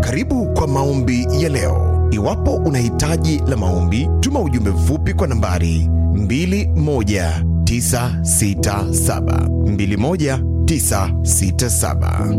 Karibu kwa maombi ya leo. Iwapo una hitaji la maombi, tuma ujumbe mfupi kwa nambari 21967 21967.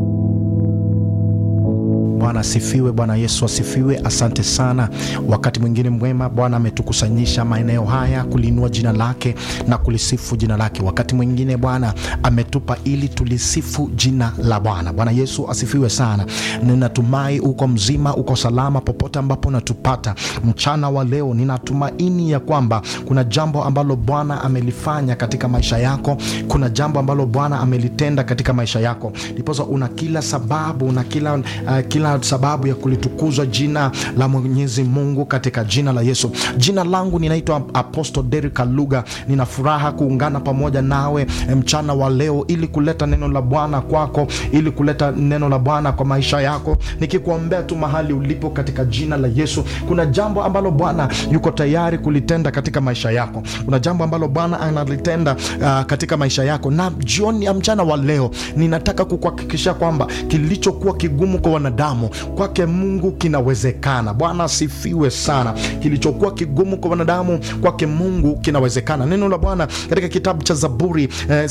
Bwana asifiwe. Bwana Yesu asifiwe. Asante sana. Wakati mwingine mwema, Bwana ametukusanyisha maeneo haya kuliinua jina lake na kulisifu jina lake. Wakati mwingine Bwana ametupa ili tulisifu jina la Bwana. Bwana Yesu asifiwe sana. Ninatumai uko mzima, uko salama popote ambapo unatupata mchana wa leo. Ninatumaini ya kwamba kuna jambo ambalo Bwana amelifanya katika maisha yako, kuna jambo ambalo Bwana amelitenda katika maisha yako, ndiposa una kila sababu, una kila, uh, kila sababu ya kulitukuzwa jina la Mwenyezi Mungu katika jina la Yesu. Jina langu ninaitwa Apostle Derrick Kaluga. Nina furaha kuungana pamoja nawe mchana wa leo ili kuleta neno la Bwana kwako, ili kuleta neno la Bwana kwa maisha yako, nikikuombea tu mahali ulipo katika jina la Yesu. Kuna jambo ambalo Bwana yuko tayari kulitenda katika maisha yako. Kuna jambo ambalo Bwana analitenda uh, katika maisha yako, na jioni ya mchana wa leo ninataka kukuhakikishia kwamba kilichokuwa kigumu kwa wanadamu kwake Mungu kinawezekana. Bwana asifiwe sana. Kilichokuwa kigumu kwa wanadamu kwake Mungu kinawezekana. Neno la Bwana katika kitabu cha Zaburi eh,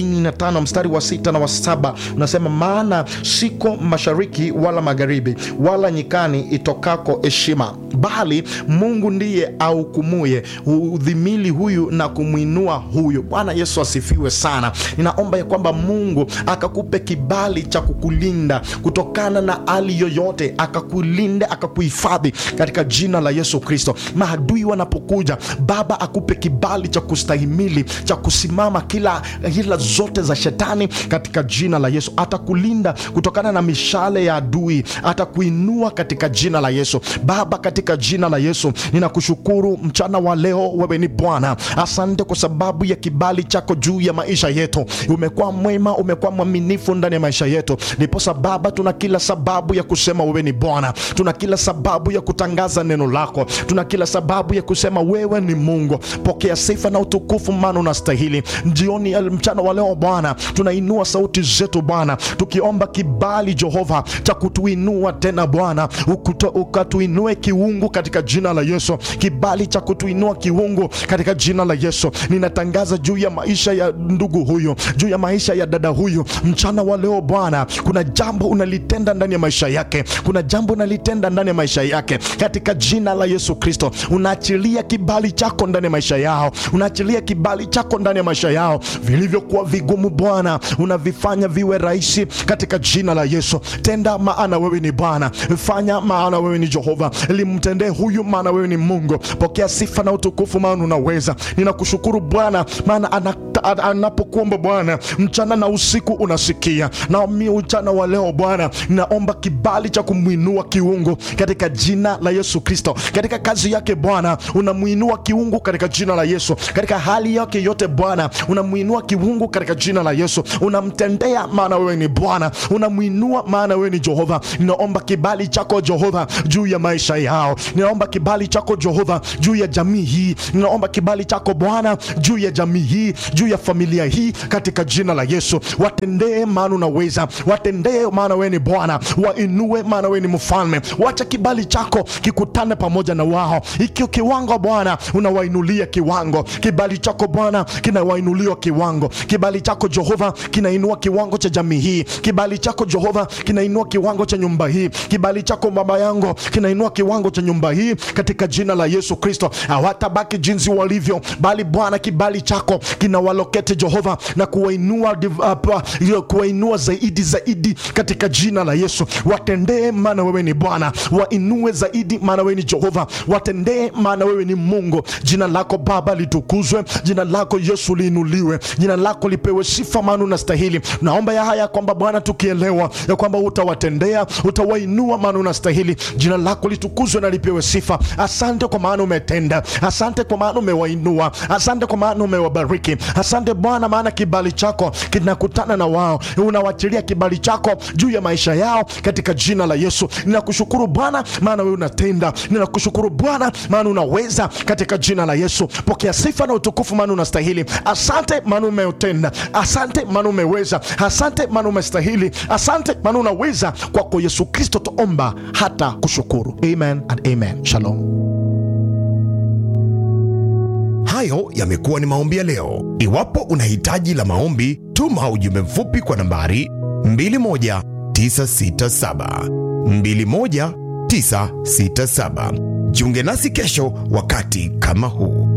75 mstari wa sita na wa saba unasema, maana siko mashariki wala magharibi wala nyikani itokako heshima, bali Mungu ndiye ahukumuye udhimili huyu na kumwinua huyu. Bwana Yesu asifiwe sana. Ninaomba ya kwamba Mungu akakupe kibali cha kukulinda kutokana na hali yoyote, akakulinda akakuhifadhi katika jina la Yesu Kristo. Maadui wanapokuja, Baba akupe kibali cha kustahimili cha kusimama kila hila zote za shetani katika jina la Yesu. Atakulinda kutokana na mishale ya adui, atakuinua katika jina la Yesu. Baba, katika jina la Yesu ninakushukuru mchana wa leo, wewe ni Bwana. Asante kwa sababu ya kibali chako juu ya maisha yetu. Umekuwa mwema, umekuwa mwaminifu ndani ya maisha yetu, ndiposa Baba tuna kila sababu ya kusema wewe ni Bwana. Tuna kila sababu ya kutangaza neno lako, tuna kila sababu ya kusema wewe ni Mungu. Pokea sifa na utukufu, maana unastahili. Jioni ya mchana wa leo Bwana, tunainua sauti zetu Bwana, tukiomba kibali Jehova cha kutuinua tena Bwana, ukatuinue kiungu katika jina la Yesu, kibali cha kutuinua kiungu katika jina la Yesu. Ninatangaza juu ya maisha ya ndugu huyu, juu ya maisha ya dada huyu mchana wa leo Bwana, kuna jambo unalitenda ndani ya maisha yake, kuna jambo unalitenda ndani ya maisha yake katika jina la Yesu Kristo. Unaachilia kibali chako ndani ya maisha yao, unaachilia kibali chako ndani ya maisha yao. Vilivyokuwa vigumu Bwana unavifanya viwe rahisi katika jina la Yesu. Tenda, maana wewe ni Bwana. Fanya, maana wewe ni Jehova. Limtendee huyu, maana wewe ni Mungu. Pokea sifa na utukufu, maana unaweza. Ninakushukuru Bwana, maana anapokuomba Bwana mchana na usiku unasikia. Na mimi mchana wa leo Bwana ninaomba kibali cha kumwinua kiungu katika jina la Yesu Kristo. Katika kazi yake Bwana unamwinua kiungu katika jina la Yesu. Katika hali yake yote Bwana unamwinua kiungu katika jina la Yesu. Unamtendea, maana wewe ni Bwana. Unamwinua, maana wewe ni Jehova. Ninaomba kibali chako Jehova juu ya maisha yao. Ninaomba kibali chako Jehova juu ya jamii hii. Ninaomba kibali chako Bwana juu ya jamii hii, juu ya familia hii katika jina la Yesu. Watendee, maana unaweza. Watendee, maana wewe ni Bwana. Wainue, maana wewe ni mfalme. Wacha kibali chako kikutane pamoja na wao. Ikio kiwango Bwana unawainulia kiwango, kibali chako Bwana kinawainuliwa kiwango. Kibali chako Jehova kinainua kiwango cha jamii hii. Kibali chako Jehova kinainua kiwango cha nyumba hii. Kibali chako baba yangu kinainua kiwango cha nyumba hii katika jina la Yesu Kristo. Hawatabaki jinsi walivyo, bali Bwana kibali chako kinawalokete Jehova na kuwainua, uh, kuwainua zaidi zaidi katika jina la Yesu. Watendee, maana wewe ni Bwana. Wainue zaidi, maana wewe ni Jehova. Watendee, maana wewe ni Mungu. Jina lako Baba litukuzwe, jina lako Yesu liinuliwe, jina lako lipewe sifa, maana unastahili. Naomba ya haya kwamba Bwana, tukielewa ya kwamba utawatendea, utawainua, maana unastahili. Jina lako litukuzwe na lipewe sifa. Asante kwa maana umetenda, asante kwa maana umewainua, asante kwa maana umewabariki, asante Asante Bwana, maana kibali chako kinakutana na wao, unawachilia kibali chako juu ya maisha yao katika jina la Yesu. Ninakushukuru Bwana, maana wewe unatenda. Ninakushukuru Bwana, maana unaweza katika jina la Yesu. Pokea sifa na utukufu, maana unastahili. Asante maana umeutenda, asante maana umeweza, asante maana umestahili, asante maana unaweza. Kwako Yesu Kristo tuomba hata kushukuru. Amen and amen. Shalom. Hayo yamekuwa ni maombi ya leo. Iwapo una hitaji la maombi, tuma ujumbe mfupi kwa nambari 21967 21967. Jiunge nasi kesho wakati kama huu.